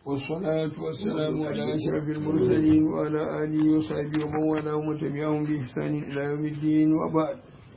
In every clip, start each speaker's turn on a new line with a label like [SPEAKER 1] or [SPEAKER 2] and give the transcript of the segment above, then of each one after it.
[SPEAKER 1] والصلاة والسلام على أشرف المرسلين وعلى آله وصحبه ومن والاه ومن تبعهم بإحسان إلى يوم الدين وبعد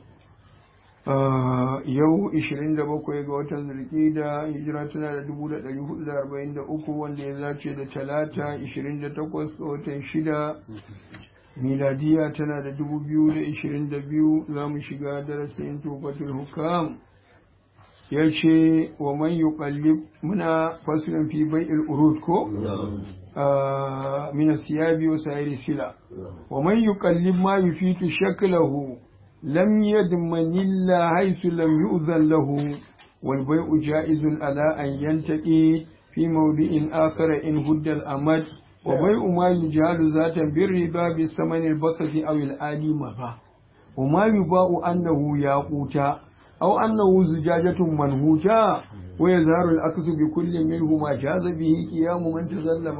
[SPEAKER 1] yau 27 ga watan zulkida hijira tana da 1443 wanda ya zace da talata 28 ga watan shida miladiya tana da 2022 za mu shiga darasin tufatul hukam ya ce wa man yuqallib muna faslin fi bai'il urud ko min asiyabi wa sayri sila wa man yuqallib ma yufitu shaklahu lam yadman illa haythu lam yu'zan lahu wal bai'u ja'izun ala an yantaqi fi mawdi'in akhar in hudda al amad wa bai'u ma yujalu zatan birriba bi samani al basati aw al ali maha wa ma yuba'u annahu yaquta أو أنه زجاجة منهوجة ويظهر الأكس بكل منهما جاز به قيام من تظلم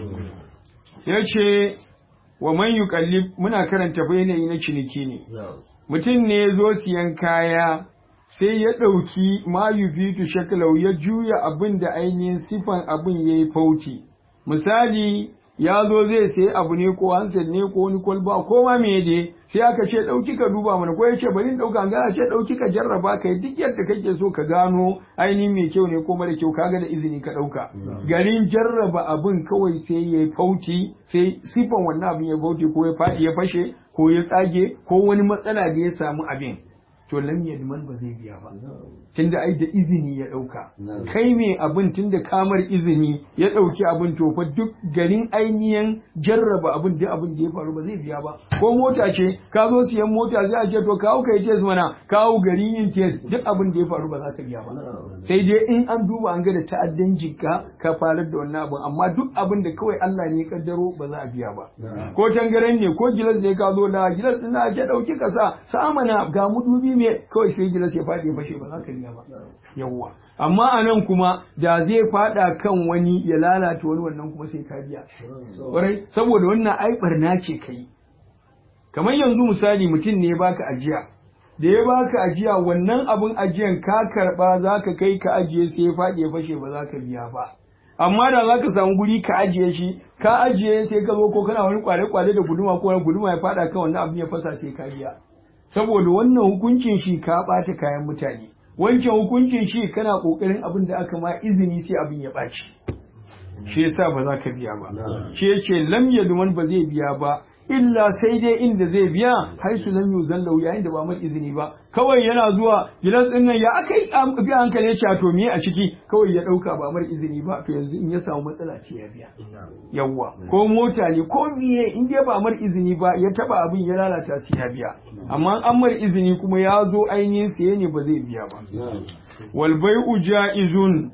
[SPEAKER 1] yace wa man yuqallib muna karanta bayanai na ciniki ne mutum ne ya zo siyan kaya sai ya ɗauki ma yufitu shaklau ya juya abin da ainihin sifan abin ya yi fauci misali ya zo zai sayi abu ne ko hansel ne ko wani kwalba ko ma me ne sai aka ce ɗauki ka duba mana ko ya ce bari ɗauka ga ce ɗauki ka jarraba ka yi duk yadda kake so ka gano ainihin mai kyau ne ko mara kyau kaga da izini ka ɗauka garin jarraba abin kawai sai ya fauti sai sifan wannan abin ya fauti ko ya faɗi ya fashe ko ya tsage ko wani matsala da ya samu abin to lam yadman ba zai biya ba tunda ai da izini ya dauka kai me abin tunda kamar izini ya dauki abin to fa duk garin ainihin jarraba abin da abin da ya faru ba zai biya ba ko mota ce ka zo siyan mota zai a ce to kawo kai test mana kawo garin yin test duk abin da ya faru ba za ka biya ba sai dai in an duba an ga da ta'addan jikka ka farar da wannan abin amma duk abin da kawai Allah ne ya kaddaro ba za a biya ba ko tangaren ne ko gilas ne ka zo da gilas din na ke dauki kasa sa mana ga mudubi me kawai sai gilas ya faɗi ya fashe ba za ka biya ba yawwa amma a nan kuma da zai faɗa kan wani ya lalata wani wannan kuma sai ka biya ƙwarai saboda wannan ai barna ce kai kamar yanzu misali mutum ne baka ajiya da ya baka ajiya wannan abin ajiyan ka karɓa za ka kai ka ajiye sai ya faɗi ya fashe ba za ka biya ba amma da za ka samu guri ka ajiye shi ka ajiye sai ka zo ko kana wani kwale-kwale da guduma ko wani guduma ya faɗa kan wannan abin ya fasa sai ka biya saboda wannan hukuncin shi ka ɓata kayan mutane wancan hukuncin shi kana ƙoƙarin abin da aka ma izini sai abin ya ɓaci shi yasa ba za ka biya ba shi yace lam yadman ba zai biya ba illa sai dai inda zai biya haisu lam yuzan lahu yayin da ba mai izini ba kawai yana zuwa gidan din nan ya aka yi biya hankali ya ce to me a ciki kawai ya dauka ba mai izini ba to yanzu in ya samu matsala sai ya biya yawwa ko mota ne ko miye in dai ba mai izini ba ya taba abin ya lalata sai ya biya amma an mai izini kuma ya zo ainihin saye ne ba zai biya ba wal bai'u ja'izun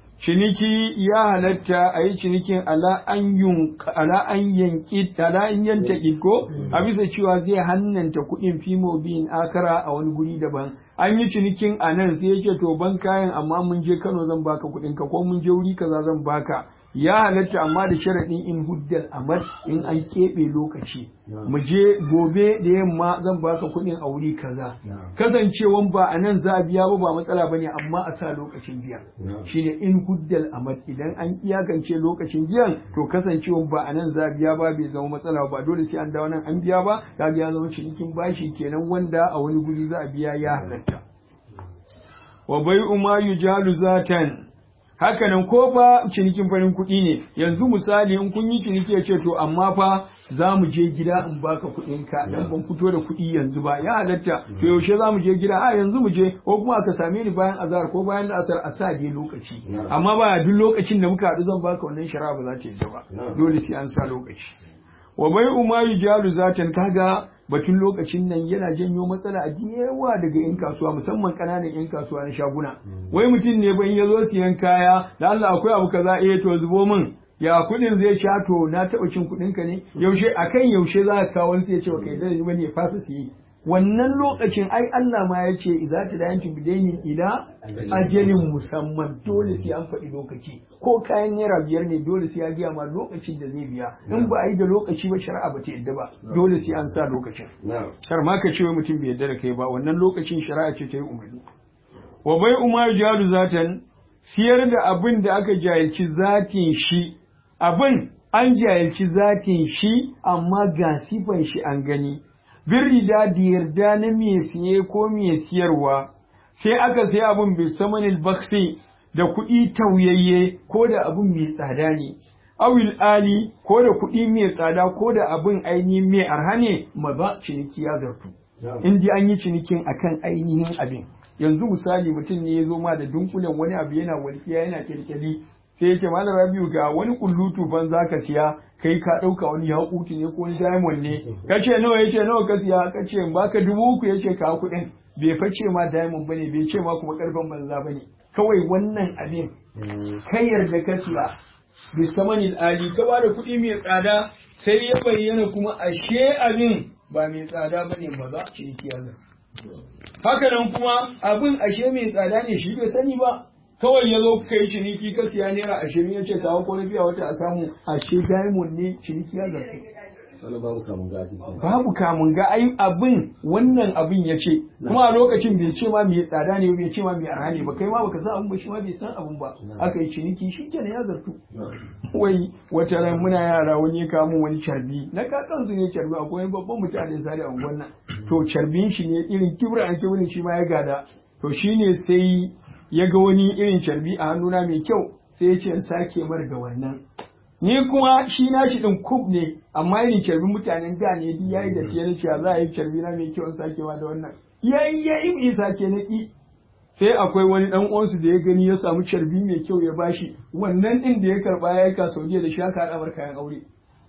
[SPEAKER 1] ciniki ya halatta a yi cinikin ala an yanki ala an yanta ko a bisa cewa zai hannanta kuɗin fimo biyin akara a wani guri daban an yi cinikin a nan sai yake to ban kayan amma mun je Kano zan baka kuɗin ka ko mun je wuri kaza zan baka ya halatta amma da sharaɗin in huddal amad in an keɓe lokaci mu je gobe da yamma zan baka kuɗin a wuri kaza kasancewan ba a nan za a biya ba ba matsala bane amma a sa lokacin biya shine in huddal amad idan an iyakance lokacin biyan to kasancewan ba a nan za a biya ba bai zama matsala ba dole sai an dawo nan an biya ba kaga ya zama cinikin bashi kenan wanda a wani guri za a biya ya halatta wa bai'u ma yujalu zatan hakanan ko fa cinikin farin kuɗi ne yanzu misali in kun yi ciniki ya ce to amma fa za mu je gida in baka kuɗin ka dan ban fito da kuɗi yanzu ba ya halatta to yaushe za mu je gida a yanzu mu je ko kuma ka same ni bayan azhar ko bayan asar a sa dai lokaci amma ba duk lokacin da muka haɗu zan baka wannan shara ba za ta yi ba dole sai an sa lokaci wa bai umaru jalu zatan kaga batun lokacin nan yana janyo matsala a yawa daga 'yan kasuwa musamman ƙananan 'yan kasuwa na shaguna wai mutum ne ban ya zo siyan kaya da Allah akwai abu kaza eh to zubo min ya kuɗin zai sha to na taɓa cin kuɗin ka ne yaushe akan yaushe za ka kawo sai ya ce kai da bane ya fasa siye wannan lokacin ai Allah ma ya ce idza tadayantum bidainin ila ajalin musamman dole sai an faɗi lokaci ko kayan naira biyar ne dole sai ya biya ma lokacin da zai biya in ba a yi da lokaci ba shari'a ba ta yadda ba dole sai an sa lokacin kar ma ka ce wai mutum bai yadda da kai ba wannan lokacin shari'a ce ta yi umarni wa bai umar jalu zatan siyar da abin da aka jahilci zatin shi abin an jahilci zatin shi amma ga sifan shi an gani birrida da yarda na mai siye ko mai siyarwa sai aka sai abin bisamanil baksi da kuɗi tauyayye ko da abin mai tsada ne awil ali ko da kuɗi mai tsada ko da abin ainihin mai arha ne ma ba ciniki ya zartu in ji an yi cinikin akan ainihin abin yanzu misali mutum ne ya zo ma da dunkulen wani abu yana walƙiya yana kirkiri sai yake malam rabiu ga wani kullutu ban za ka siya kai ka ɗauka wani yakuti ne ko wani diamond ne ka ce nawa ya ce nawa ka siya ka ce baka dubu uku ya ce ka kuɗin bai face ma diamond bane bai ce ma kuma karfin banza bane kawai wannan abin kai yarda ka siya bisamanil ali ka ba da kuɗi mai tsada sai ya bayyana kuma ashe abin ba mai tsada bane ba za ciniki ya haka nan kuma abin ashe mai tsada ne shi bai sani ba kawai ya zo kai ciniki ka siya naira ashirin ya ce kawo ko na biya wata a samu ashe diamond ne ciniki ya zarto
[SPEAKER 2] babu kamun ga
[SPEAKER 1] babu kamun ga ai abin wannan abin ya ce kuma a lokacin bai ce ma mai tsada ne bai ce ma mai arha ne ba kai ma baka san abin ba shi ma bai san abin ba aka yi ciniki shi kenan ya zartu wai wata ran muna yara wani ya kawo wani carbi na kakansu ne carbi akwai wani babban mutane sare a wannan to carbin shi ne irin kibra an kibrin shi ma ya gada to shine sai ya ga wani irin carbi a hannuna mai kyau sai ya ce in sake mar da wannan ni kuma shi na shi din kub ne amma irin carbi mutanen da ne duk yayi da tiyan cewa za a yi carbi na mai kyau in sake ma da wannan yayi yayi in sake na ki sai akwai wani dan uwansu da ya gani ya samu carbi mai kyau ya bashi wannan din da ya karba ya ka Saudiya da shi aka hada kayan aure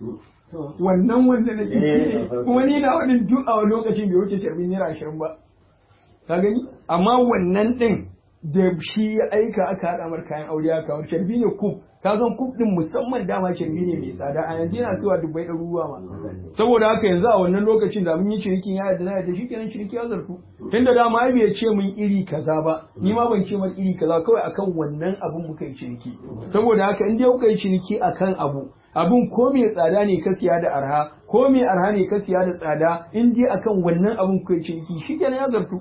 [SPEAKER 1] wannan wanda na ki kuma ni na wani duk a lokacin bai wuce carbi naira ashirin ba ka gani amma wannan din da shi ya aika aka haɗa mar kayan aure aka kawo carbi ne kub ka san kub din musamman dama carbi ne mai tsada a yanzu yana zuwa dubbai ɗaruruwa ma saboda haka yanzu a wannan lokacin da mun yi cinikin ya yadda na yadda shi kenan ciniki ya zartu tunda dama ai bai ce mun iri kaza ba ni ma ban ce mar iri kaza kawai akan wannan abun muka yi ciniki saboda haka in dai kuka yi ciniki akan abu abun ko mai tsada ne ka siya da arha ko mai arha ne ka siya da tsada in dai akan wannan abun kuka yi ciniki shi kenan ya zartu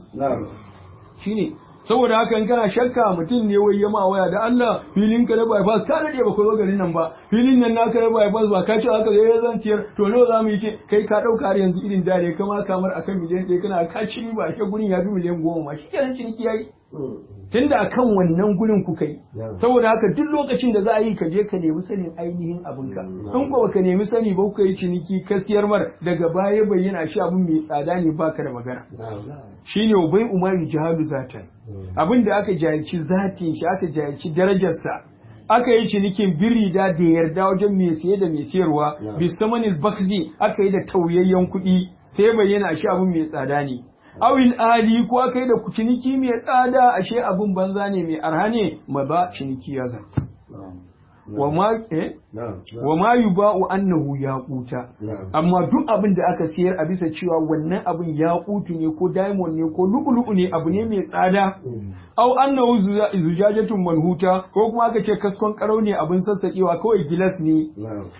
[SPEAKER 1] shine saboda haka in kana shakka mutum ne wai yama waya da Allah filin ka na bypass ka dade ba ku zo garin nan ba filin nan naka na bypass ba ka ce haka zai zan ciyar to nawa za mu yi ce kai ka dauka har yanzu irin dare kama kamar akan miliyan ɗaya kana ka ci ba ke gurin ya fi miliyan goma ma shikenan ciniki yayi tunda akan wannan gurin ku kai saboda haka duk lokacin da za a yi ka je ka nemi sanin ainihin abinka in ko baka nemi sani ba kuka yi ciniki ka siyar mar daga baya bayyana shi abin mai tsada ne baka da magana shine bai umaru jihalu zatan abin da aka jahilci zatin shi aka jahilci darajarsa aka yi cinikin birida da yarda wajen mai siye da mai siyarwa bisamanil baksi aka yi da tauyayyen kuɗi sai bayyana shi abin mai tsada ne awil ali ko aka yi da ciniki mai tsada ashe abin banza ne mai arha ne ma ba ciniki ya zan wa ma eh wa ma yuba'u annahu yaquta amma duk abin da aka siyar a bisa cewa wannan abin yaqutu ne ko diamond ne ko lu'lu'u ne abu ne mai tsada au annahu zujajatun manhuta ko kuma aka ce kaskon karau ne abin sassakewa kawai gilas ne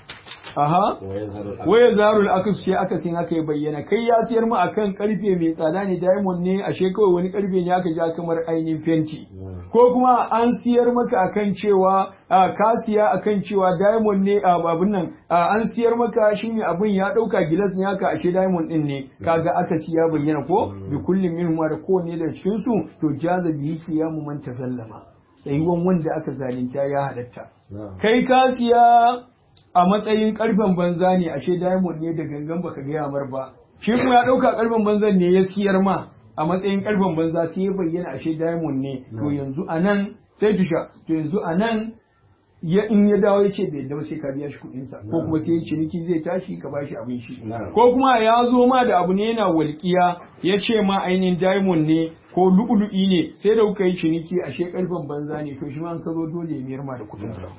[SPEAKER 1] Aha, waya zarul akus ce aka sin aka yi bayyana kai ya siyar mu akan karfe mai tsada ne diamond ne ashe kawai wani karfe ne aka ja kamar ainihin fenti ko kuma an siyar maka akan cewa ka siya akan cewa diamond ne abin nan an siyar maka shi ne abin ya dauka gilas ne haka ashe diamond din ne kaga aka siya bayyana ko bi kullum min da kowanne da cikin su to jaza bihi qiyamu man tasallama tsayuwan wanda aka zalunta ya halatta kai ka siya a matsayin karfen banza ne ashe diamond ne da gangan baka gaya mar ba shi kuma ya dauka karfen banzan ne ya siyar ma a matsayin karfen banza sai ya bayyana ashe diamond ne to yanzu anan sai tusha to yanzu anan ya in ya dawo ya ce bai dawo sai ka biya shi kuɗin sa ko kuma sai ciniki zai tashi ka bashi abin shi ko kuma ya zo ma da abu ne yana walƙiya ya ce ma ainihin diamond ne ko lu'ulu'i ne sai da kuka yi ciniki ashe karfen banza ne to shi ma an ka zo dole ya miyar ma da kuɗin sa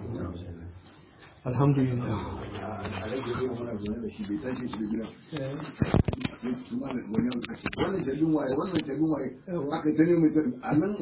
[SPEAKER 1] alhamdulillah
[SPEAKER 3] wannan jarbin waye wannan jarbin waye aka ta ne mai a nan